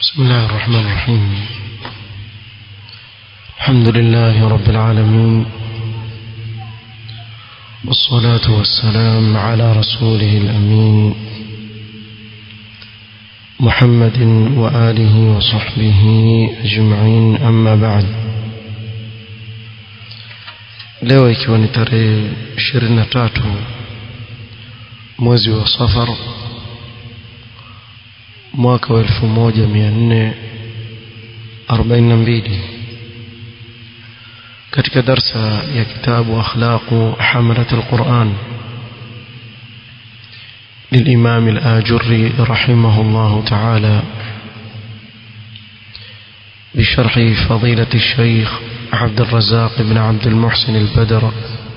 بسم الله الرحمن الرحيم الحمد لله رب العالمين والصلاة والسلام على رسوله الأمين محمد وآله وصحبه أجمعين أما بعد leo ikiwa ni tarehe 23 mwezi wa safar mwaka wa 1442 katika darsa ya kitabu akhlaqu hamalat alquran للإمام الآجري رحمه الله تعالى بشرح فضيلة الشيخ عبد الرزاق بن عبد المحسن البدر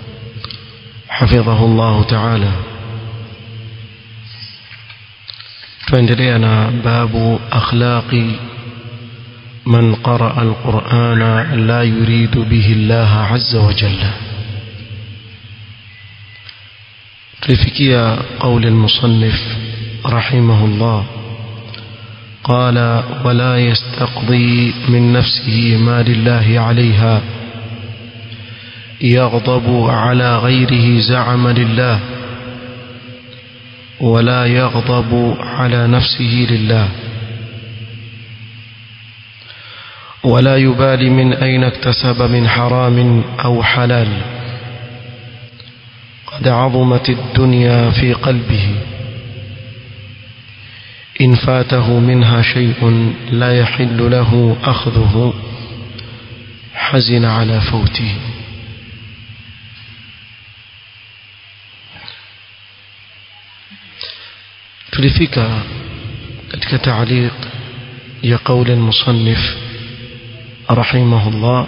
حفظه الله تعالى فاندلينا باب أخلاق من قرأ القرآن لا يريد به الله عز وجل تلفكي قول المصنف رحمه الله قال ولا يستقضي من نفسه ما لله عليها يغضب على غيره زعم لله ولا يغضب على نفسه لله ولا يبالي من أين اكتسب من حرام أو حلال قد عظمت الدنيا في قلبه إن فاته منها شيء لا يحل له أخذه حزن على فوته tulifika katika taaliq ya qauli المصنف رحمه الله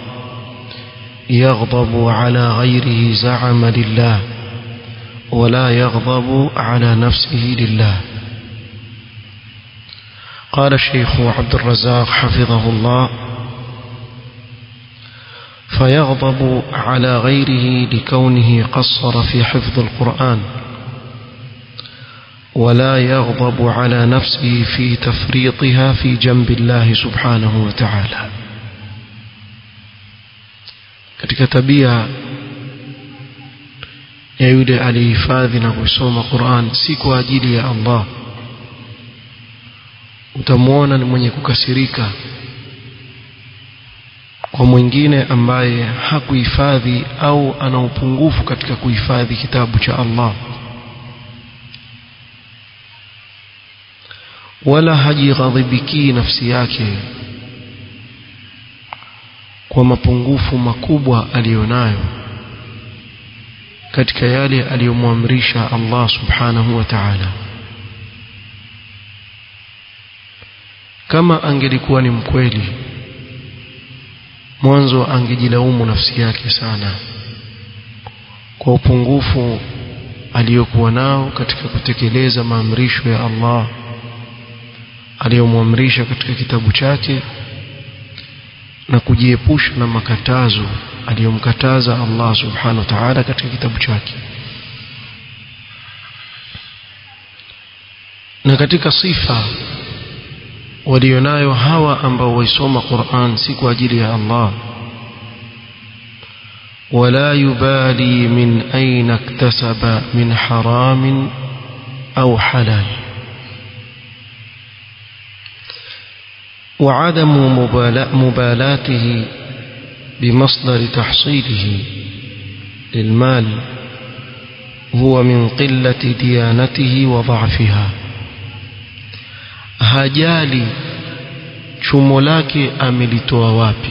يغضب على غيره زعم لله ولا يغضب على نفسه لله قال الشيخ عبد الرزاق حفظه الله فيغضب على غيره لكونه قصر في حفظ القرآن ولا يغضب على نفسه في تفريطها في جنب الله سبحانه وتعالى katika tabia ya yule aliyehifadhi na kusoma Qur'an si kwa ajili ya Allah utamwona ni mwenye kukasirika kwa mwingine ambaye hakuhifadhi au ana upungufu katika kuhifadhi kitabu cha Allah wala hajighadhibiki nafsi yake kwa mapungufu makubwa aliyonayo katika yale aliyomwamrisha Allah subhanahu wa ta'ala kama angelikuwa ni mkweli mwanzo angejilaumu nafsi yake sana kwa upungufu aliyokuwa nao katika kutekeleza maamrisho ya Allah aliyomwamrisha katika kitabu chake na kujiepusha na makatazo aliyomkataza Allah subhanahu wa ta'ala katika kitabu chake na katika sifa walionayo hawa ambao waisoma Qur'an si kwa ajili ya Allah ولا يبالي من أين اكتسب من حرام أو حلال وعدم مبالاته بمصدر تحصيله للمال هو من قلة ديانته وضعفها hajali chumo lake amelitoa wapi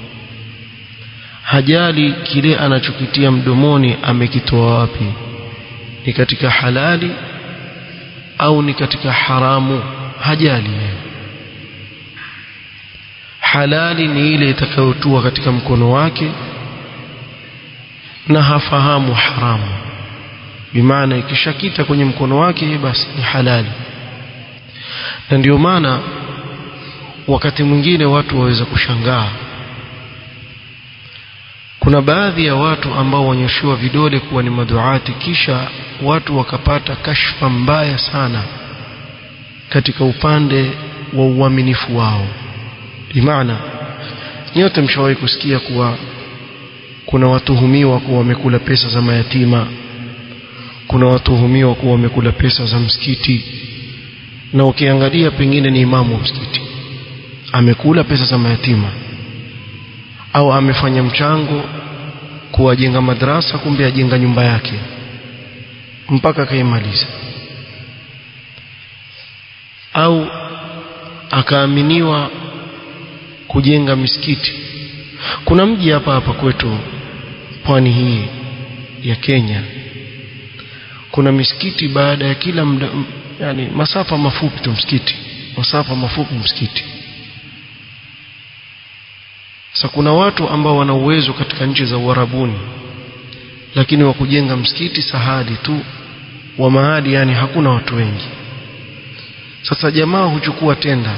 hajali kile anachokitia mdomoni amekitoa wapi ni katika halali au ni katika haramu hajali halali ni ile itakayotua katika mkono wake na hafahamu haramu bimaana ikishakita kwenye mkono wake basi ni halali na ndio maana wakati mwingine watu waweza kushangaa kuna baadhi ya watu ambao wanyoshiwa vidole kuwa ni maduati kisha watu wakapata kashfa mbaya sana katika upande wa uaminifu wao bimaana nyote mshawahi kusikia kuwa kuna watuhumiwa kuwa wamekula pesa za mayatima kuna watuhumiwa kuwa wamekula pesa za msikiti na ukiangalia pengine ni imamu wa msikiti amekula pesa za mayatima au amefanya mchango kuwajenga madrasa kumbe ajenga nyumba yake mpaka akaimaliza au akaaminiwa kujenga misikiti kuna mji hapa hapa kwetu pwani hii ya Kenya kuna misikiti baada ya kila mda, yani masafa mafupi tu msikiti masafa mafupi msikiti sasa kuna watu ambao wana uwezo katika nchi za Uarabuni lakini wa kujenga msikiti sahali tu wa mahali yani hakuna watu wengi sasa jamaa huchukua tenda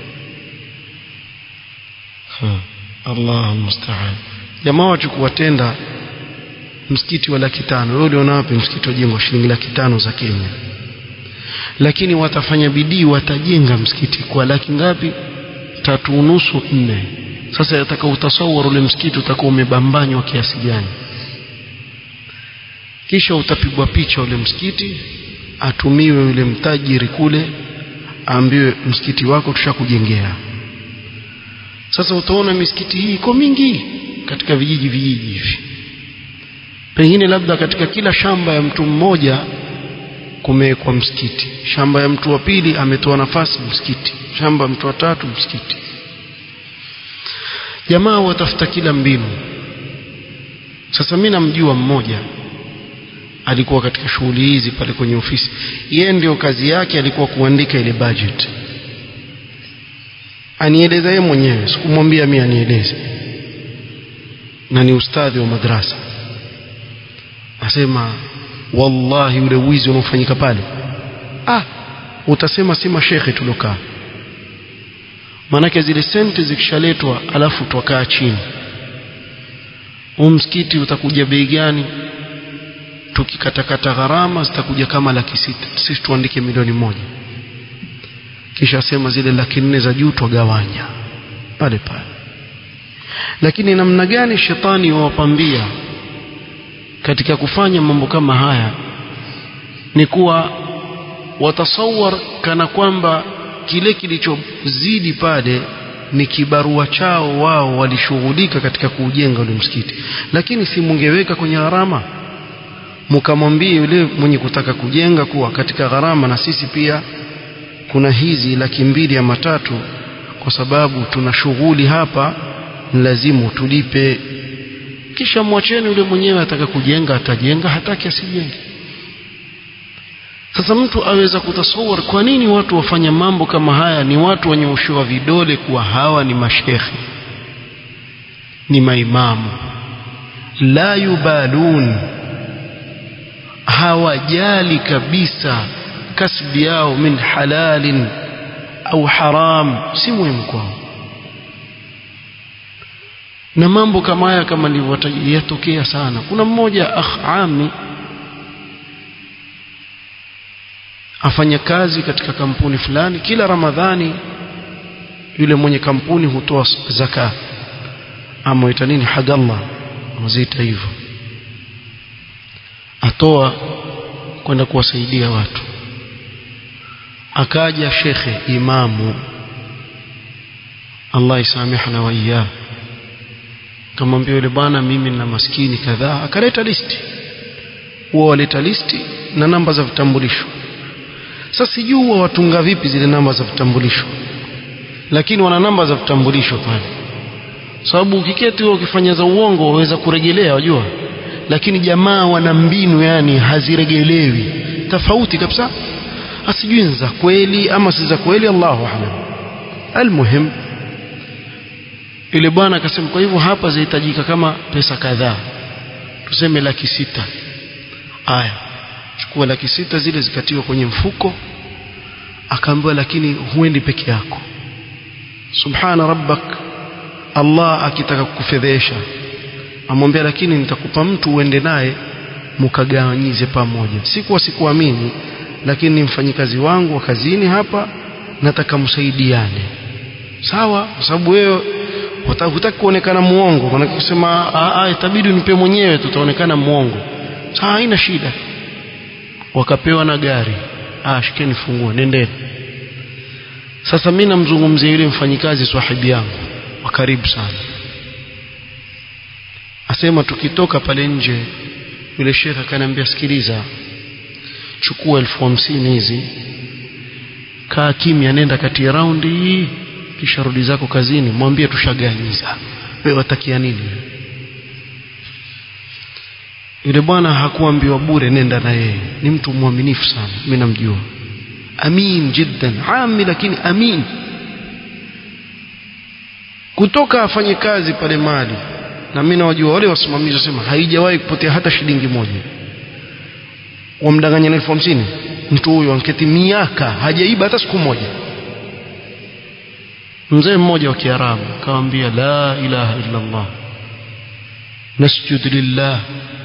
ha, Allah musta'an jamaa wachukua tenda msikiti wa laki tano wewe uliona wapi msikiti wajengwa shilingi laki tano za Kenya lakini watafanya bidii watajenga msikiti kwa laki ngapi tatu unusu nne sasa yataka utasawar ule msikiti utakuwa umebambanywa kiasi gani kisha utapigwa picha ule msikiti atumiwe yule mtajiri kule aambiwe msikiti wako tushakujengea sasa utaona misikiti hii iko mingi katika vijiji vijiji hivi pengine labda katika kila shamba ya mtu mmoja kumewekwa msikiti shamba ya mtu wa pili ametoa nafasi msikiti shamba mtu wa tatu msikiti jamaa watafuta kila mbinu sasa mimi namjua mmoja alikuwa katika shughuli hizi pale kwenye ofisi yeye ndio kazi yake alikuwa kuandika ile budget anieleza yeye mwenyewe sikumwambia mimi anieleze na ni ustadhi wa madrasa asema wallahi ule wizi unaofanyika pale ah utasema si mashekhe tulokaa manake zile senti zikishaletwa alafu twakaa chini huu msikiti utakuja bei gani tukikatakata gharama zitakuja kama laki sita sisi tuandike milioni moja kisha sema zile laki nne za juu twagawanya pale pale lakini namna gani shetani wawapambia katika kufanya mambo kama haya ni kuwa watasawar kana kwamba kile kilichozidi pale ni kibarua chao wao walishughulika katika kuujenga ule msikiti lakini si mungeweka kwenye gharama mkamwambie yule mwenye kutaka kujenga kuwa katika gharama na sisi pia kuna hizi laki mbili ya matatu kwa sababu tuna shughuli hapa ni lazima tulipe kisha mwacheni yule mwenyewe ataka kujenga atajenga hataki asijenge sasa mtu aweza kutasawar kwa nini watu wafanya mambo kama haya ni watu wenyeoshewa vidole kuwa hawa ni mashekhe ni maimamu la yubalun hawajali kabisa kasbi yao min halalin au haram si muhimu kwao na mambo kama haya kama nilivyoyatokea sana kuna mmoja akh ami afanya kazi katika kampuni fulani kila ramadhani yule mwenye kampuni hutoa zaka ama ita nini hadallah mzita hivyo atoa kwenda kuwasaidia watu akaja shekhe imamu Allah isamehna wa iyah kamwambia yule bwana mimi na maskini kadhaa akaleta listi huwa waleta listi na namba za vitambulisho sasa sijui huwa watunga vipi zile namba za vitambulisho lakini wana namba za vitambulisho pale sababu ukiketi wewe ukifanya za uongo waweza kurejelea wajua lakini jamaa wana mbinu yani haziregelewi tofauti kabisa asijui za kweli ama si za kweli Allahu a'lam almuhim yule bwana akasema kwa hivyo hapa zahitajika kama pesa kadhaa tuseme laki sita aya chukua laki sita zile zikatiwa kwenye mfuko akaambiwa lakini huendi peke yako subhana rabbak Allah akitaka kukufedhesha amwambia lakini nitakupa mtu uende naye mkagawanyize pamoja sikuwa sikuamini lakini ni mfanyikazi wangu wa kazini hapa nataka msaidiane sawa kwa sababu wewe hutaki kuonekana muongo maana kusema ah itabidi unipe mwenyewe tutaonekana muongo sawa haina shida wakapewa na gari ah shikeni funguo nendeni sasa mimi namzungumzia yule mfanyikazi swahibi yangu wa karibu sana asema tukitoka pale nje yule shekhe akaniambia sikiliza chukua elfu hamsini hizi kaa kimya nenda kati ya raundi kisha rudi zako kazini mwambie tushaganyiza wewe watakia nini yule bwana hakuambiwa bure nenda na yeye ni mtu mwaminifu sana mimi namjua amin jiddan ami lakini amin kutoka afanye kazi pale mali na mimi nawajua wale wasimamizi wasema haijawahi kupotea hata shilingi moja wamdanganya na elfu hamsini mtu huyo anketi miaka hajaiba hata siku moja mzee mmoja wa kiarabu akamwambia la ilaha illa allah nasjud lillah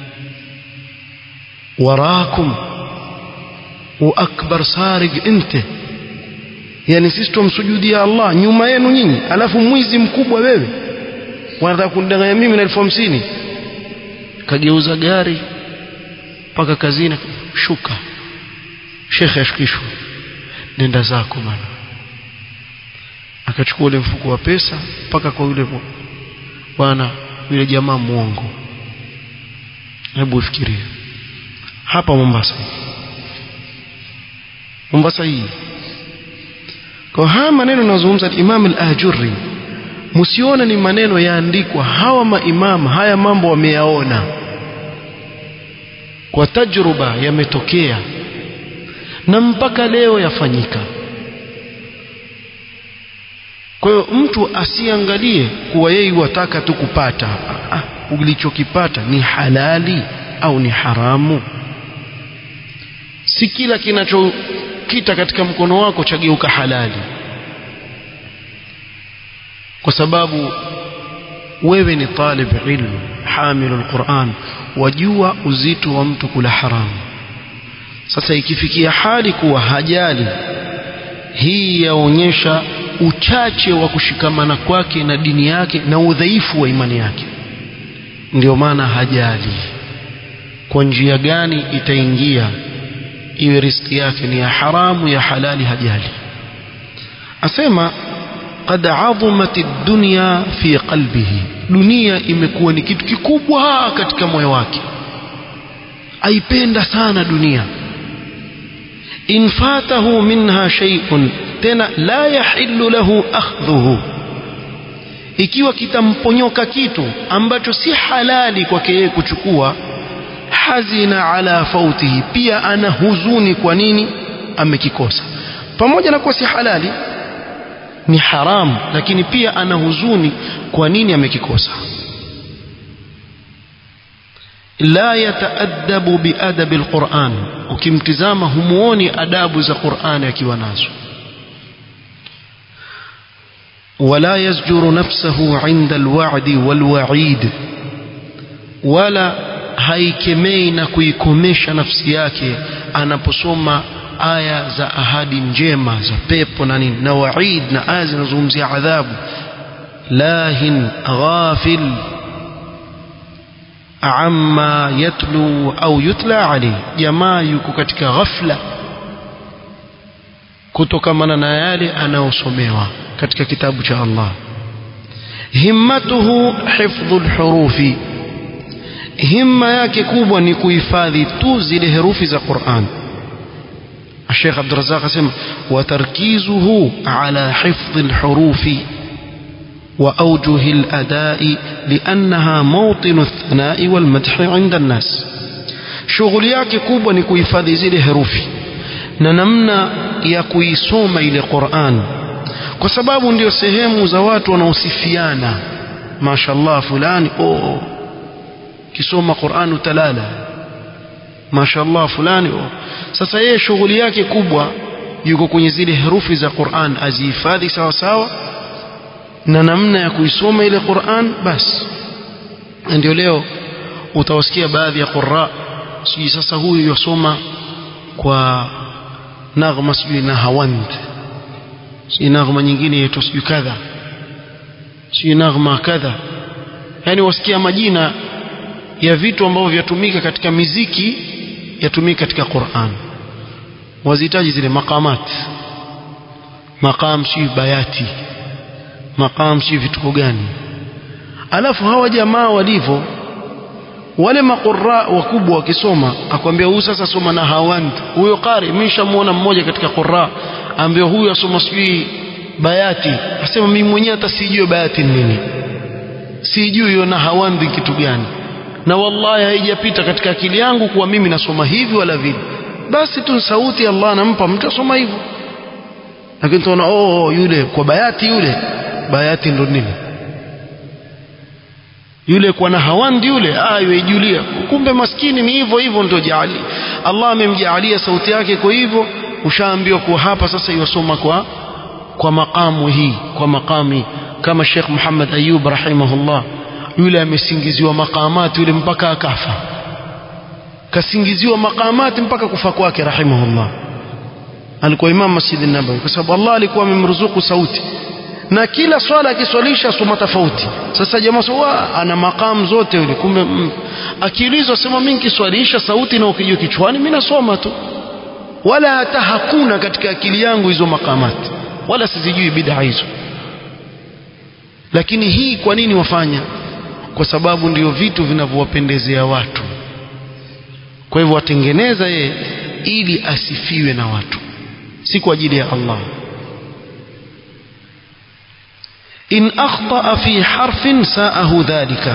warakum wa akbar sarig inte yani sisi tumsujudia Allah nyuma yenu nyinyi alafu mwizi mkubwa wewe wanataka kunidanganya mimi na elfu hamsini kageuza gari mpaka kazini shuka shekhe ashukishwa nenda zako bana akachukua ule mfuko wa pesa mpaka kwa yule bwana yule jamaa muongo hebu ufikirie hapa Mombasa Mombasa hii kwa haya maneno nazungumza Imam al-Ajurri msione ni maneno yaandikwa hawa maimam haya mambo wameyaona kwa tajruba yametokea na mpaka leo yafanyika kwa hiyo mtu asiangalie kuwa yeye wataka tu kupata ah, ulichokipata ni halali au ni haramu si kila kinachokita katika mkono wako chageuka halali kwa sababu wewe ni talib ilmu hamilu alquran wajua uzito wa mtu kula haramu sasa ikifikia hali kuwa hajali hii yaonyesha uchache wa kushikamana kwake na dini yake na udhaifu wa imani yake ndio maana hajali kwa njia gani itaingia iwe riski yake ni ya haramu ya halali hajali asema qad azumat ad-dunya fi qalbihi dunia imekuwa ni kitu kikubwa katika moyo wake aipenda sana dunia in fatahu minha shay'un tena la yahillu lahu akhdhuhu ikiwa kitamponyoka kitu ambacho si halali kwake yeye kuchukua hazina ala fautihi pia ana huzuni kwa nini amekikosa pamoja na kuwa si halali ni haramu lakini pia ana huzuni kwa nini amekikosa la yataadabu biadabi alquran ukimtizama humuoni adabu za Qur'ani akiwa nazo ولا يزجر نفسه عند الوعد والوعيد ولا haikemei na kuikomesha nafsi yake anaposoma aya za ahadi njema za pepo na nini na waid na aya zinazozungumzia adhabu lahin ghafil amma yatlu au yutla alayhi jamaa yuko katika ghafla kutokamana na yale anayosomewa katika kitabu cha Allah himmatuhu hifdhul hurufi himma yake kubwa ni kuhifadhi tu zile herufi za Qur'an الشيخ عبد الرزاق اسم وتركيزه على حفظ الحروف وأوجه الأداء لأنها موطن الثناء والمدح عند الناس شغل yake kubwa ni kuhifadhi zile herufi na namna ya kuisoma ile Qur'an kwa sababu ndio sehemu za watu wanaosifiana mashallah fulani oh kisoma Qur'an utalala mashallah fulani oh. sasa yeye shughuli yake kubwa yuko kwenye zile herufi za Qur'an azihifadhi sawa sawa na namna ya kuisoma ile Qur'an basi ndio leo utawasikia baadhi ya qurra sijui sasa huyu yasoma kwa naghma sijui na hawand si naghma nyingine yetu sijui kadha si naghma kadha yani wasikia majina ya vitu ambavyo vyatumika katika miziki yatumika katika Qur'an wazihitaji zile maqamat maqam si bayati maqam si vitu gani alafu hawa jamaa walivyo wale maqurra wakubwa wakisoma akwambia huyu sasa soma na hawand huyo qari mimi nishamuona mmoja katika qurra ambia huyu asoma sijui bayati asema mimi mwenyewe hata sijui bayati nini sijui hiyo na hawandi kitu gani na wallahi haijapita katika akili yangu kuwa mimi nasoma hivi wala vile basi tu sauti Allah anampa mtu asoma hivyo lakini tunaona oh yule kwa bayati yule bayati ndo nini yule kwa na hawandi yule ayo ijulia kumbe maskini ni hivyo hivyo ndio jaali Allah amemjaalia sauti yake kwa hivyo ushaambiwa kuwa hapa sasa yosoma kwa kwa makamu hii kwa makami kama Sheikh Muhammad Ayub rahimahullah yule amesingiziwa makamati yule mpaka akafa kasingiziwa makamati mpaka kufa kwake rahimahullah alikuwa imam Masjid an-Nabawi kwa sababu Allah alikuwa amemruzuku sauti na kila swala akiswalisha soma tofauti sasa jamaa sawa ana makamu zote yule kumbe mm, akiulizwa sema mimi nikiswalisha sauti na ukijua kichwani mimi nasoma tu wala hata hakuna katika akili yangu hizo makamati wala sizijui bid'a hizo lakini hii kwa nini wafanya kwa sababu ndio vitu vinavyowapendezea watu kwa hivyo watengeneza yeye ili asifiwe na watu si kwa ajili ya Allah in akhta fi harfin sa'ahu dhalika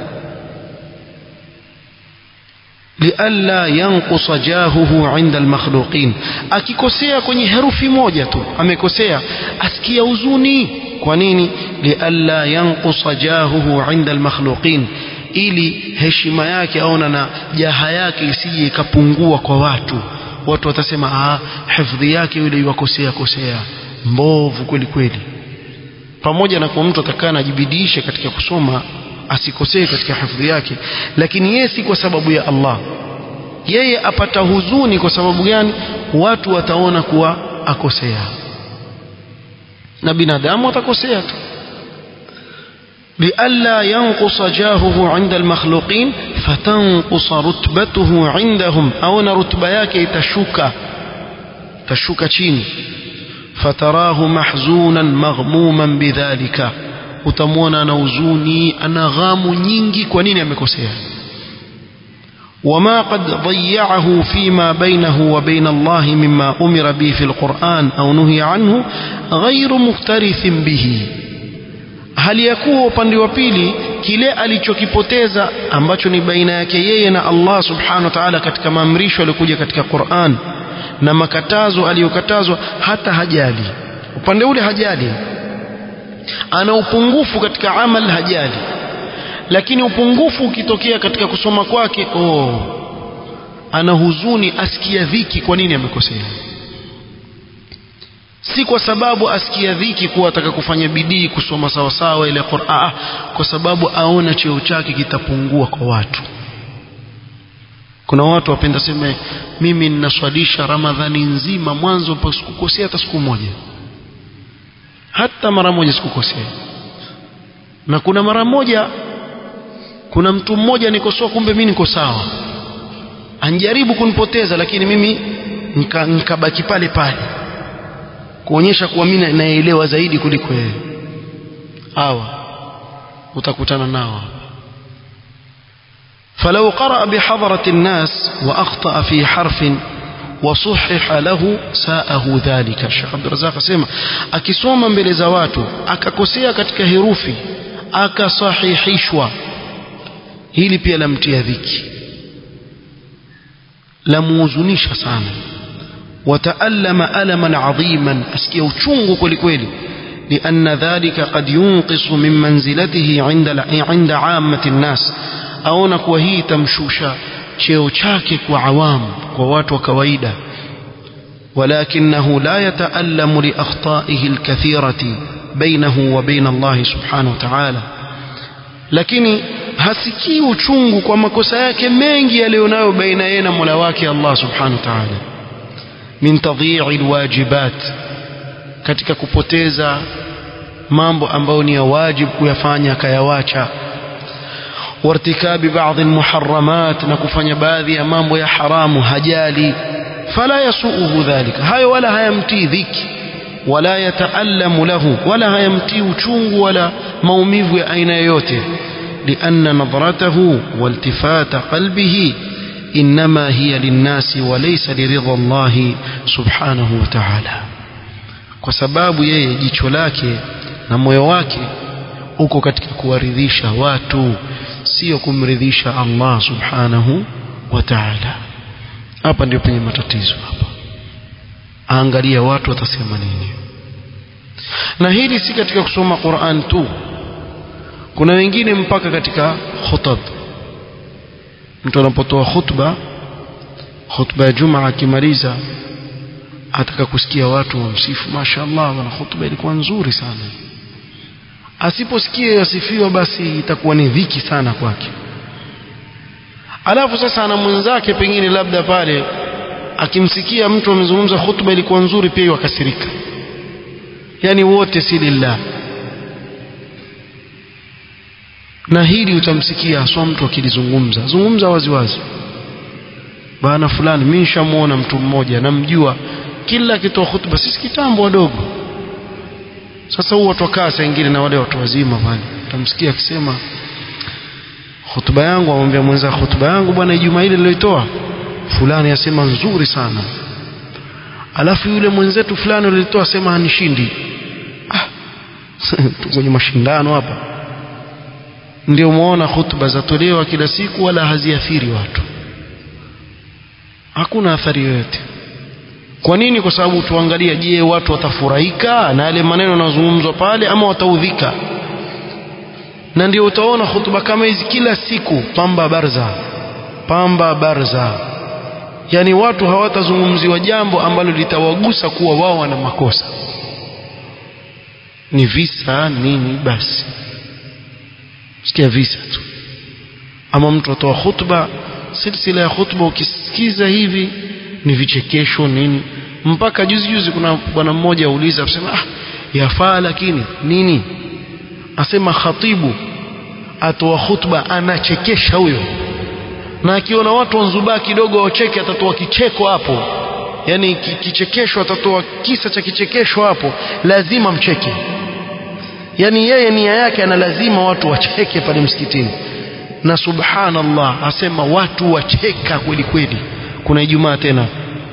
lialla yanqusa jahuhu inda almakhluqin akikosea kwenye herufi moja tu amekosea asikia huzuni kwa nini lialla yanqusa jahuhu inda almakhluqin ili heshima yake aona na jaha yake isije ikapungua kwa watu watu watasema ah hifadhi yake yule yuwakosea kosea mbovu kweli kweli pamoja na kwa mtu atakaa anajibidiisha katika kusoma asikosee katika hifadhi yake lakini yeye si kwa sababu ya Allah yeye apata huzuni kwa sababu gani watu wataona kuwa akosea na binadamu atakosea tu لئلا ينقص جاهه عند المخلوقين فتنقص رتبته عندهم أو رتبة yake itashuka tashuka chini فتراه محزونا مغموما بذلك utamwona ana huzuni ana ghamu nyingi kwa nini amekosea وما قد ضيعه فيما بينه وبين الله مما أمر به في القرآن أو نهي عنه غير مكترث به hali ya kuwa upande wa pili kile alichokipoteza ambacho ni baina yake yeye na Allah subhanahu wa ta'ala katika maamrisho yaliyokuja katika Qur'an na makatazo aliyokatazwa hata hajali upande ule hajali ana upungufu katika amal hajali lakini upungufu ukitokea katika kusoma kwake oh ana huzuni asikia dhiki kwa nini amekosea si kwa sababu asikia dhiki kuwa ataka kufanya bidii kusoma sawa sawa ile Qur'an kwa sababu aona cheo chake kitapungua kwa watu kuna watu wapenda sema mimi ninaswalisha ramadhani nzima mwanzo mpaka sikukosea hata siku moja hata mara moja sikukosea na kuna mara moja kuna mtu mmoja nikosoa kumbe mimi niko sawa anjaribu kunipoteza lakini mimi nikabaki nika pale pale kuonyesha kuwa mimi naelewa zaidi kuliko yeye hawa utakutana nao فلو قرأ بحضرة الناس وأخطأ في حرف وصحح له ساءه ذلك الشيخ عبد الرزاق سيما akisoma mbele za watu akakosea katika herufi akasahihishwa hili pia lamtia dhiki lamuhuzunisha sana wataallama alaman adhiman asikia uchungu kweli kweli لأن ذلك قد ينقص من منزلته عند عند عامة الناس aona kuwa hii itamshusha cheo chake kwa awamu kwa watu wa kawaida ولكنه لا يتألم لأخطائه الكثيرة بينه وبين الله سبحانه وتعالى lakini hasikii uchungu kwa makosa yake mengi yaliyonayo baina yeye na Mola wake Allah subhanahu wa ta'ala min tadhi'i alwajibat katika kupoteza mambo ambayo ni ya wajibu kuyafanya akayawacha wartikabi baadhi almuharramat na kufanya baadhi ya mambo ya haramu hajali fala yasuuhu dhalika hayo wala hayamtii dhiki wala yataallamu lahu wala hayamtii uchungu wala maumivu ya aina yoyote لأن نظرته والتفات قلبه إنما هي للناس وليس لرضا الله سبحانه وتعالى kwa sababu yeye jicho lake na moyo wake uko katika kuwaridhisha watu sio kumridhisha Allah subhanahu wa ta'ala hapa ndio penye matatizo hapa angalia watu watasema nini na hili si katika kusoma Qur'an tu kuna wengine mpaka katika khutab mtu anapotoa khutba khutba ya Juma akimaliza ataka kusikia watu wamsifu mashaallah wana khutba ilikuwa nzuri sana asiposikia yasifiwa basi itakuwa ni dhiki sana kwake alafu sasa ana mwenzake pengine labda pale akimsikia mtu amezungumza khutba ilikuwa nzuri pia wakasirika yani wote si lillah na hili utamsikia haswa mtu akilizungumza zungumza waziwazi bana fulani mimi nishamuona mtu mmoja namjua kila akitoa hutuba sisi kitambo wadogo sasa huwa twakaa saa ingine na wale watu wazima pale utamsikia akisema hutuba yangu amwambia mwenza hutuba yangu bwana Ijumaa ile niloitoa fulani asema nzuri sana alafu yule mwenzetu fulani alitoa asema hanishindi ah kwenye mashindano hapa ndio muona hutuba zatolewa kila siku wala haziathiri watu hakuna athari yoyote kwa nini kwa sababu tuangalia je watu watafurahika na yale maneno yanayozungumzwa pale ama wataudhika na ndio utaona hutuba kama hizi kila siku pamba barza pamba barza yani watu hawatazungumziwa jambo ambalo litawagusa kuwa wao wana makosa ni visa nini basi sikia visa tu ama mtu atoa khutba silsila ya khutba ukisikiza hivi ni vichekesho nini mpaka juzi juzi kuna bwana mmoja auliza asema ah yafaa lakini nini asema khatibu atoa khutba anachekesha huyo na akiona watu wanzubaa kidogo wacheke atatoa kicheko hapo yani kichekesho atatoa kisa cha kichekesho hapo lazima mcheke yani yeye nia yake ana lazima watu wacheke pale msikitini na subhanallah asema watu wacheka kweli kweli kuna ijumaa tena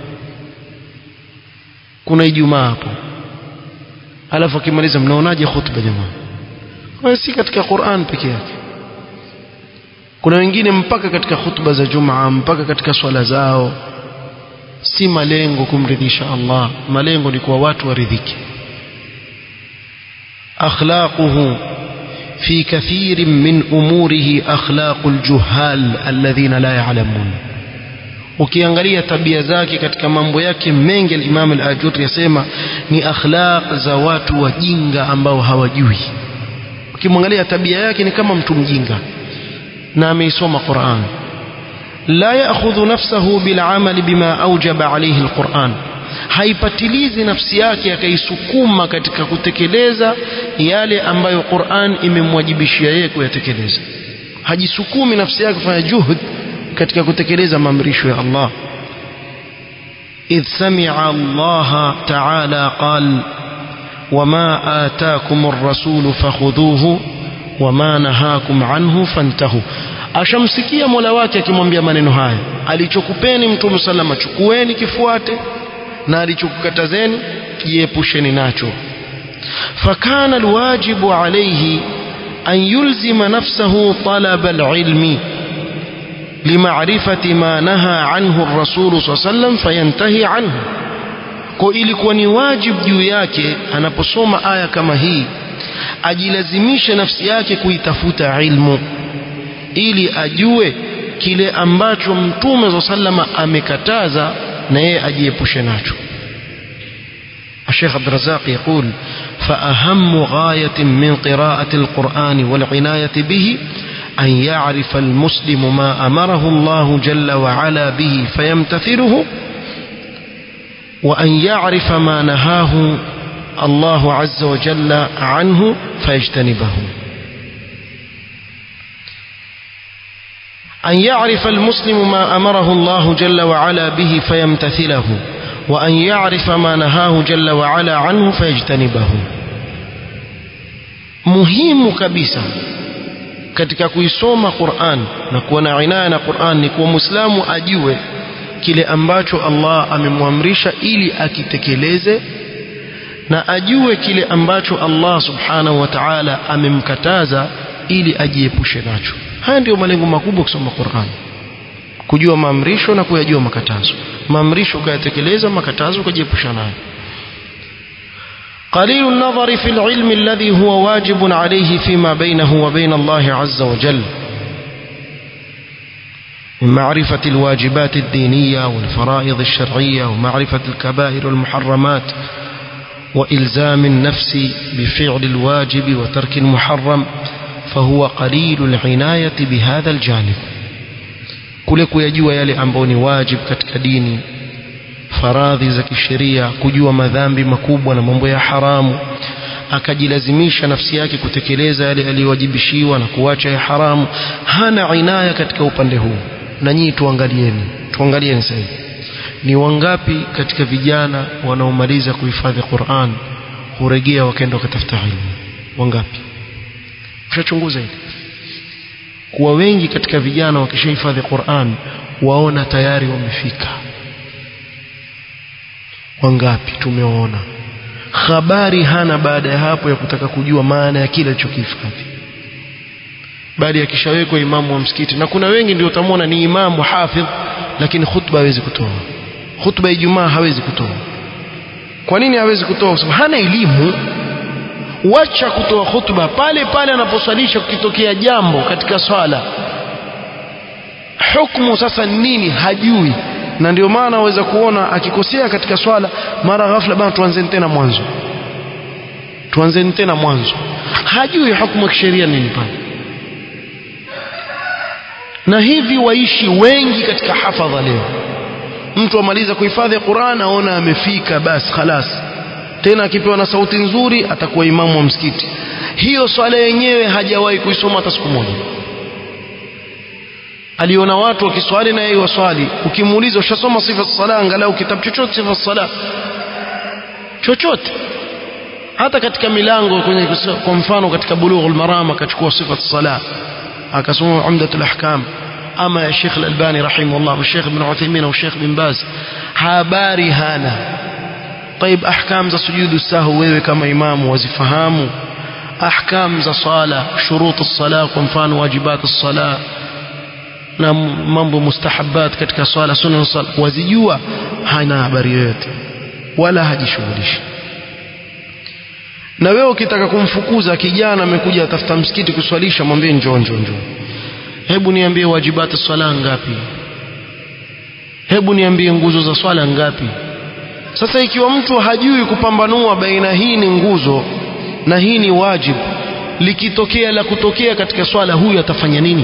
kuna ijumaa hapo alafu akimaliza mnaonaje khutba jamaa kwa si katika Qur'an peke yake kuna wengine mpaka katika khutba za Jumaa mpaka katika swala zao si malengo kumridhisha Allah malengo ni kwa watu waridhike أخلاقه في كثير من أموره أخلاق الجهال الذين لا يعلمون ukiangalia tabia zake katika mambo yake mengi al-Imam al-Ajuri yasema ni akhlaq za watu wajinga ambao hawajui ukimwangalia tabia yake ni kama mtu mjinga na ameisoma Qur'an la ya'khudhu nafsahu bil 'amali bima awjaba alayhi al-Qur'an haipatilizi nafsi yake akaisukuma katika kutekeleza yale ambayo Qur'an imemwajibishia yeye kuyatekeleza hajisukumi nafsi yake kufanya juhud katika kutekeleza maamrisho ya Allah idh sami'a Allah ta'ala qal wama ataakum ar-rasul fakhudhuhu wama nahakum anhu fantahu ashamsikia Mola wake akimwambia maneno haya alichokupeni mtume sallama chukueni kifuate na alichokukatazeni jiepusheni nacho fakana alwajibu alayhi an yulzima nafsahu talab alilmi limaarifati ma naha anhu ar-rasul sallam fayantahi anhu kwa ilikuwa ni wajibu juu yake anaposoma aya kama hii ajilazimishe nafsi yake kuitafuta ilmu ili ajue kile ambacho mtume sallama amekataza na yeye ajiepushe nacho الشيخ عبد الرزاق يقول فأهم غاية من قراءة القرآن والعناية به أن يعرف المسلم ما أمره الله جل وعلا به فيمتثله وأن يعرف ما نهاه الله عز وجل عنه فيجتنبه أن يعرف المسلم ما أمره الله جل وعلا به فيمتثله وأن يعرف ما نهاه جل وعلا عنه فيجتنبه muhimu kabisa katika kuisoma Qur'an na kuwa na inaya na Qur'an ni kuwa Muislamu ajue kile ambacho Allah amemwamrisha ili akitekeleze na ajue kile ambacho Allah subhanahu wa ta'ala amemkataza ili ajiepushe nacho haya ndio malengo makubwa kusoma Qur'an kujua maamrisho na kuyajua makatazo maamrisho ukayatekeleza makatazo ukajiepusha nayo قليل النظر في العلم الذي هو واجب عليه فيما بينه وبين الله عز وجل من معرفة الواجبات الدينية والفرائض الشرعية ومعرفة الكبائر والمحرمات وإلزام النفس بفعل الواجب وترك المحرم فهو قليل العناية بهذا الجانب kule kuyajua yale ambayo ni wajib katika dini faradhi za kisheria kujua madhambi makubwa na mambo ya haramu akajilazimisha nafsi yake kutekeleza yale aliyowajibishiwa na kuacha ya haramu hana inaya katika upande huu na nyinyi tuangalieni tuangalieni sasa ni wangapi katika vijana wanaomaliza kuhifadhi Qur'an hurejea wakaenda wakatafuta ilmu wangapi ushachunguza hili kuwa wengi katika vijana wakishahifadhi Qur'an waona tayari wamefika wangapi tumeona habari hana baada ya hapo ya kutaka kujua maana ya kile alichokihifadhi bali akishawekwa imamu wa msikiti na kuna wengi ndio utamwona ni imamu hafidh lakini khutba hawezi kutoa khutba ya Ijumaa hawezi kutoa kwa nini hawezi kutoa kwa sababu hana elimu wacha kutoa khutba pale pale anaposwalisha kukitokea jambo katika swala hukumu sasa nini hajui na ndio maana waweza kuona akikosea katika swala mara ghafla bana tuanzeni tena mwanzo tuanzeni tena mwanzo hajui hukumu ya kisheria nini pale na hivi waishi wengi katika hafadha leo mtu amaliza kuhifadhi Qur'an aona amefika basi khalas tena akipewa na sauti nzuri atakuwa imamu wa msikiti hiyo swala yenyewe hajawahi kuisoma hata siku moja aliona watu wakiswali na yeye waswali ukimuuliza ushasoma sifa sala angalau kitabu chochote sifa sala chochote hata katika milango kwenye kwa mfano katika bulughul maram akachukua sifa sala akasoma umdatul ahkam ama ya Sheikh Al-Albani rahimahullah au Sheikh Ibn Uthaymeen au Sheikh Bin Baz habari hana طيب احكام za sujudu sahu wewe kama imamu wazifahamu ahkam za sala shurut as-sala kwa mfano wajibat as-sala na mambo mustahabat katika swala sunna sala wazijua hana habari yoyote wala hajishughulishi na wewe ukitaka kumfukuza kijana amekuja atafuta msikiti kuswalisha mwambie njoo njoo njoo hebu niambie wajibati swala ngapi hebu niambie nguzo za swala ngapi sasa ikiwa mtu hajui kupambanua baina hii ni nguzo na hii ni wajibu likitokea la kutokea katika swala huyu atafanya nini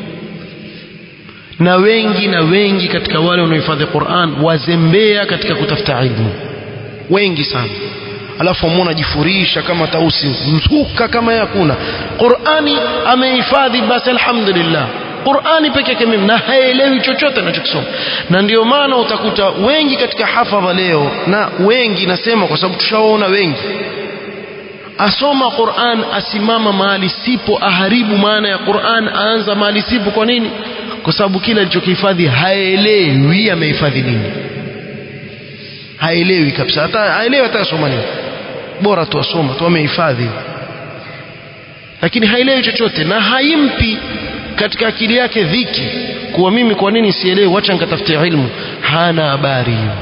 na wengi na wengi katika wale wanaohifadhi Qur'an wazembea katika kutafuta ilmu wengi sana alafu amwona jifurisha kama tausi mzuka kama yakuna Qur'ani amehifadhi basi alhamdulillah Qur'ani peke yake mimi na haelewi chochote anachokisoma na ndio maana utakuta wengi katika hafadha leo na wengi nasema kwa sababu tushaona wengi asoma Qur'an asimama mahali sipo aharibu maana ya Qur'an aanza mahali sipo kwa nini kwa sababu kile alichokihifadhi haelewi amehifadhi nini haelewi kabisa hata haelewi hata asoma nini bora tu asoma tu amehifadhi lakini haelewi chochote na haimpi katika akili yake dhiki kuwa mimi kwa nini sielewi wacha nikatafute ilmu hana habari hiyo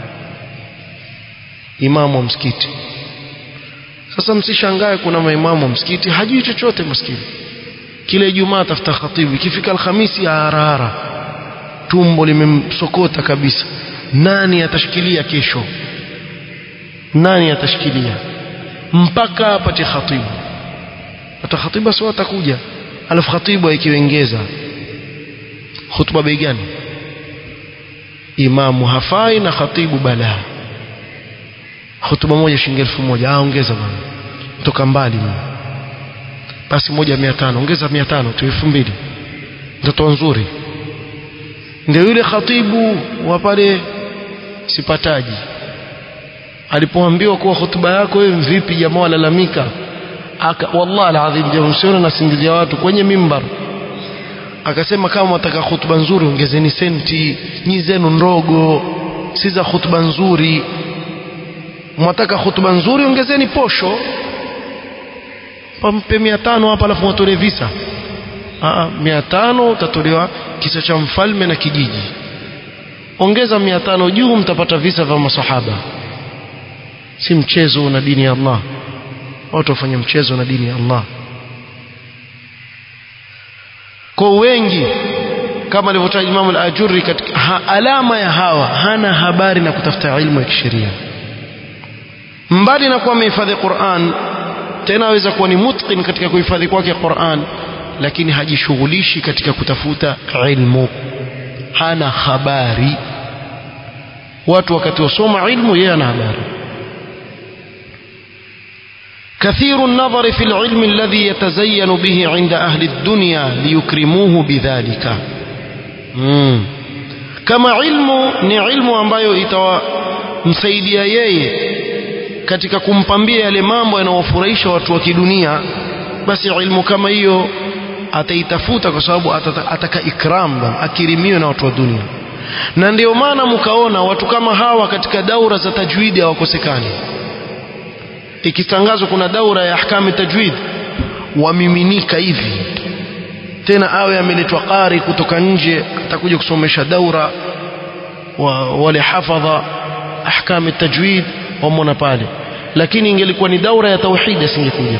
imamu wa msikiti sasa msishangae kuna maimamu wa msikiti hajui chochote maskini kila Ijumaa atafuta khatibu ikifika Alhamisi harahara tumbo limemsokota kabisa nani atashikilia kesho nani atashikilia mpaka apate khatibu hata khatibu sio atakuja alafu khatibu ikiongeza hutuba bei gani imamu hafai na khatibu balaa hotuba moja shilingi elfu moja ah ongeza bwana toka mbali mimi basi moja mia tano ongeza mia tano tu elfu mbili mtoto nzuri ndio yule khatibu wa pale sipataji alipoambiwa kuwa hotuba yako wewe vipi jamaa walalamika aka wallahi alazim jamaa msione nasingizia watu kwenye mimbar akasema kama wataka hutuba nzuri ongezeni senti nyi zenu ndogo si za hutuba nzuri mwataka hutuba nzuri ongezeni posho pampe mia tano hapa alafu watolee visa Aa, mia tano utatolewa kisa cha mfalme na kijiji ongeza mia tano juu mtapata visa vya masahaba si mchezo na dini ya Allah watu wafanya mchezo na dini ya Allah kwa wengi kama alivyotaja Imam al-Ajurri katika ha, alama ya hawa hana habari na kutafuta ilmu ya kisheria mbali na kuwa amehifadhi Qur'an tena aweza kuwa ni mutqin katika kuhifadhi kwake Qur'an lakini hajishughulishi katika kutafuta ilmu hana habari watu wakati wasoma ilmu yeye ana habari كثير النظر في العلم الذي يتزين به عند أهل الدنيا ليكرموه بذلك مم. كما علم ni ilmu ambayo itawamsaidia yeye katika kumpambia yale mambo yanayofurahisha watu wa kidunia basi ilmu kama hiyo ataitafuta kwa sababu atata, ataka ikram bana akirimiwe na watu wa dunia na ndio maana mkaona watu kama hawa katika daura za tajwidi hawakosekani ikitangazwa kuna daura ya ahkami tajwid wamiminika hivi tena awe ameletwa qari kutoka nje atakuja kusomesha daura wa wale hafadha ahkami tajwid wamona pale lakini ingelikuwa ni daura ya tauhid asingekuja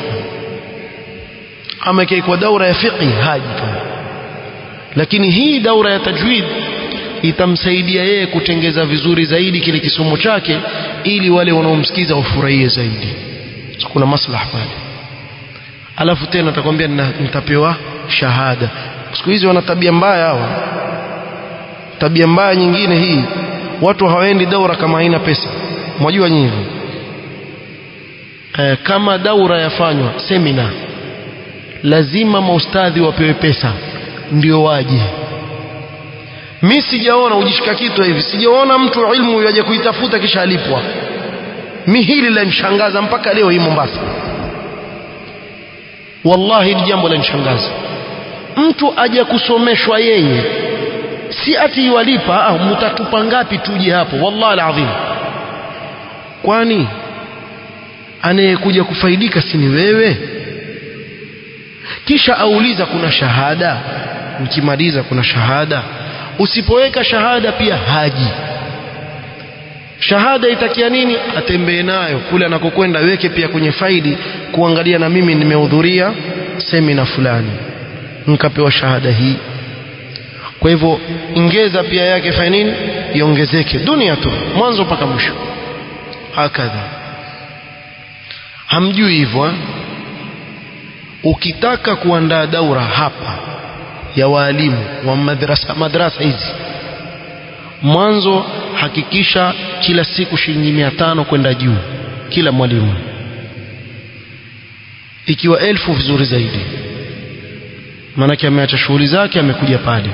ama ikikuwa daura ya fiqh haji pale lakini hii daura ya tajwid itamsaidia yeye kutengeza vizuri zaidi kile kisomo chake ili wale wanaomsikiza wafurahie zaidi so, kuna maslaha pale alafu tena atakwambia nitapewa shahada siku hizi wana tabia mbaya hawa tabia mbaya nyingine hii watu hawaendi daura kama haina pesa mwajua nyinyi e, kama daura yafanywa semina lazima maustadhi wapewe pesa ndio waje mi sijaona ujishika kitu hivi sijaona mtu ilmu yaje kuitafuta kisha alipwa mi hili lanishangaza mpaka leo hii Mombasa wallahi ni jambo lanishangaza mtu aje kusomeshwa yeye si ati walipa ah, mtatupa ngapi tuje hapo wallahi alazim kwani anayekuja kufaidika si ni wewe kisha auliza kuna shahada mkimaliza kuna shahada usipoweka shahada pia haji shahada itakia nini atembee nayo kule anakokwenda weke pia kwenye faili kuangalia na mimi nimehudhuria semina fulani nikapewa shahada hii kwa hivyo ingeza pia yake fanya nini iongezeke dunia tu mwanzo mpaka mwisho hakadha hamjui hivyo eh? ukitaka kuandaa daura hapa ya waalimu wa madrasa madrasa hizi mwanzo hakikisha kila siku shilingi mia tano kwenda juu kila mwalimu ikiwa elfu vizuri zaidi maanake ameacha shughuli zake amekuja pale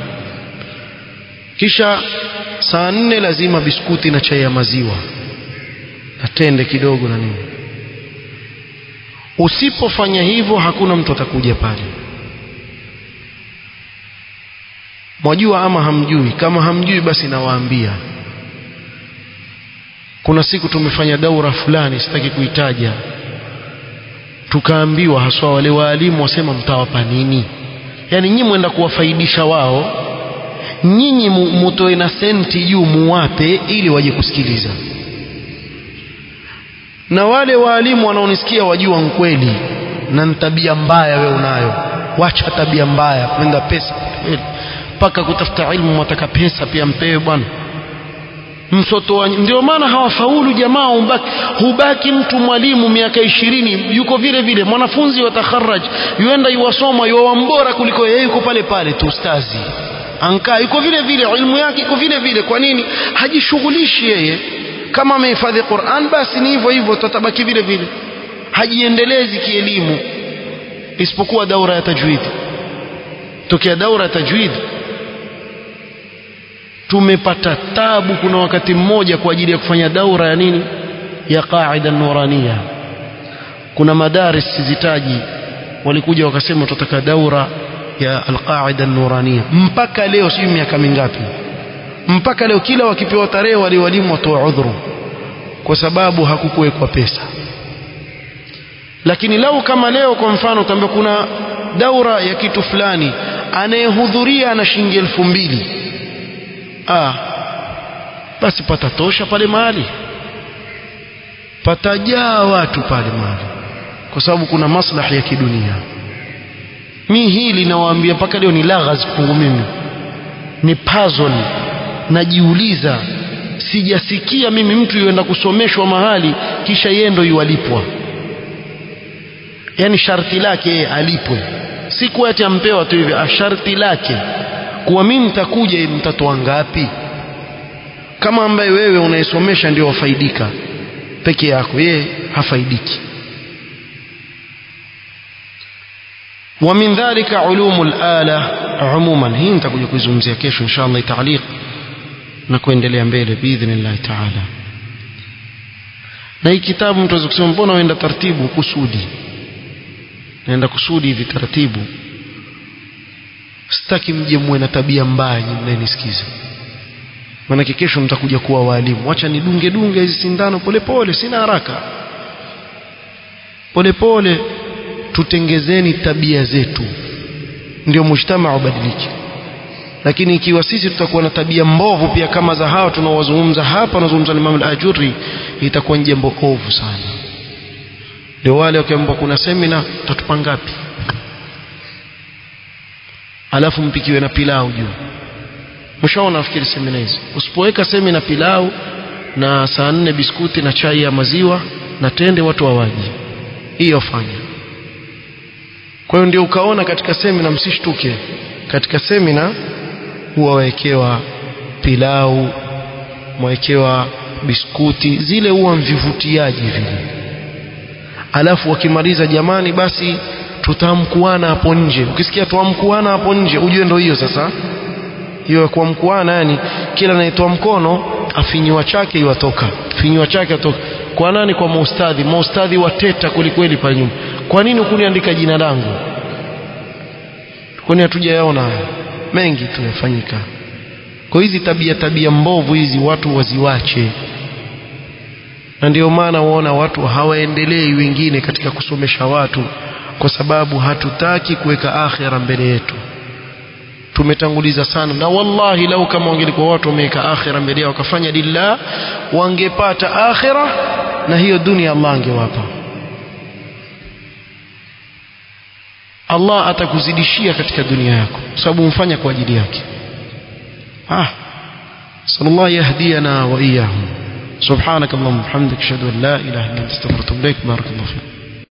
kisha saa nne lazima biskuti na chai ya maziwa na tende kidogo na nini usipofanya hivyo hakuna mtu atakuja pale mwajua ama hamjui kama hamjui basi nawaambia kuna siku tumefanya daura fulani sitaki kuitaja tukaambiwa haswa wale waalimu wasema mtawapa nini yaani nyinyi mwenda kuwafaidisha wao nyinyi mutoe na senti juu muwape ili waje kusikiliza na wale waalimu wanaonisikia wajua nkweli na ni tabia mbaya we unayo wacha tabia mbaya kwenda pesa mpaka kutafuta ilmu mwataka pesa pia mpewe bwana msoto ndio maana hawafaulu jamaa hubaki, hubaki mtu mwalimu miaka ishirini yuko vile vile mwanafunzi wa takharaj yuenda yuwasoma yuwa mbora kuliko yeye yuko pale pale tu ustazi ankaa yuko vile vile ilmu yake iko vile vile kwa nini hajishughulishi yeye kama amehifadhi Qur'an basi ni hivyo hivyo tutabaki vile vile hajiendelezi kielimu isipokuwa daura ya tajwid tokea daura ya tajwid tumepata tabu kuna wakati mmoja kwa ajili ya kufanya daura ya nini ya qaida nurania kuna madaris sizitaji walikuja wakasema tutataka daura ya alqaida nurania mpaka leo sijui miaka mingapi mpaka leo kila wakipewa tarehe wale walimu watoa udhuru kwa sababu hakukuwekwa pesa lakini lau kama leo kwa mfano utaambia kuna daura ya kitu fulani anayehudhuria ana shilingi elfu mbili ah basi patatosha pale mahali patajaa watu pale mahali kwa sababu kuna maslahi ya kidunia mi hili nawaambia mpaka leo ni laghaz kwangu mimi ni puzzle najiuliza sijasikia mimi mtu yuenda kusomeshwa mahali kisha yeye ndo yualipwa yani sharti lake yeye alipwe si kuwa ati ampewa tu hivi sharti lake kuwa mimi nitakuja mtatoa ngapi kama ambaye wewe unaisomesha ndio wafaidika peke yako yeye hafaidiki ومن ذلك علوم الآلة عموما hii nitakuja kuizungumzia kesho inshallah taaliq na kuendelea mbele biidhnillah taala na hii kitabu mtu kusema mbona uenda taratibu kusudi naenda kusudi hivi taratibu sitaki mje muwe na tabia mbaya nyinyi mnayenisikiza maanake kesho mtakuja kuwa walimu wacha nidunge dunge hizi sindano polepole sina haraka polepole tutengezeni tabia zetu ndio mujtamaa ubadilike lakini ikiwa sisi tutakuwa na tabia mbovu pia kama za hawa tunaowazungumza hapa wanazungumza Imam al-Ajuri itakuwa ni jambo ovu sana ndio wale wakiambiwa kuna semina tutatupa ngapi alafu mpikiwe na pilau juu mshaona nafikiri semina hizi usipoweka semina pilau na saa nne biskuti na chai ya maziwa na tende watu hawaji hiyo fanya kwa hiyo ndio ukaona katika semina msishtuke katika semina huwa wawekewa pilau mwawekewa biskuti zile huwa mvivutiaji vile alafu wakimaliza jamani basi tutamkuana hapo nje ukisikia tuamkuana hapo nje ujue ndo hiyo sasa hiyo kuamkuana yani kila anayetoa mkono afinyiwa chake iwatoka finyiwa chake atoka kwa nani kwa maustadhi maustadhi wateta kwelikweli pale nyuma kwa nini hukuniandika jina langu kwani hatujayaona mengi tu yafanyika kwa hizi tabia tabia mbovu hizi watu waziwache na ndio maana waona watu hawaendelei wengine katika kusomesha watu kwa sababu hatutaki kuweka akhira mbele yetu tumetanguliza sana na wallahi lau kama wangelikuwa watu wameweka akhira mbele yao wakafanya lillah wangepata akhira na hiyo dunia Allah angewapa Allah atakuzidishia katika dunia yako sababu umfanya kwa ajili yake ah sallallahu yahdiyana wa iyyahum subhanakallahumma wa bihamdika ashhadu an la ilaha illa anta astaghfiruka wa atubu ilaik barakallahu fik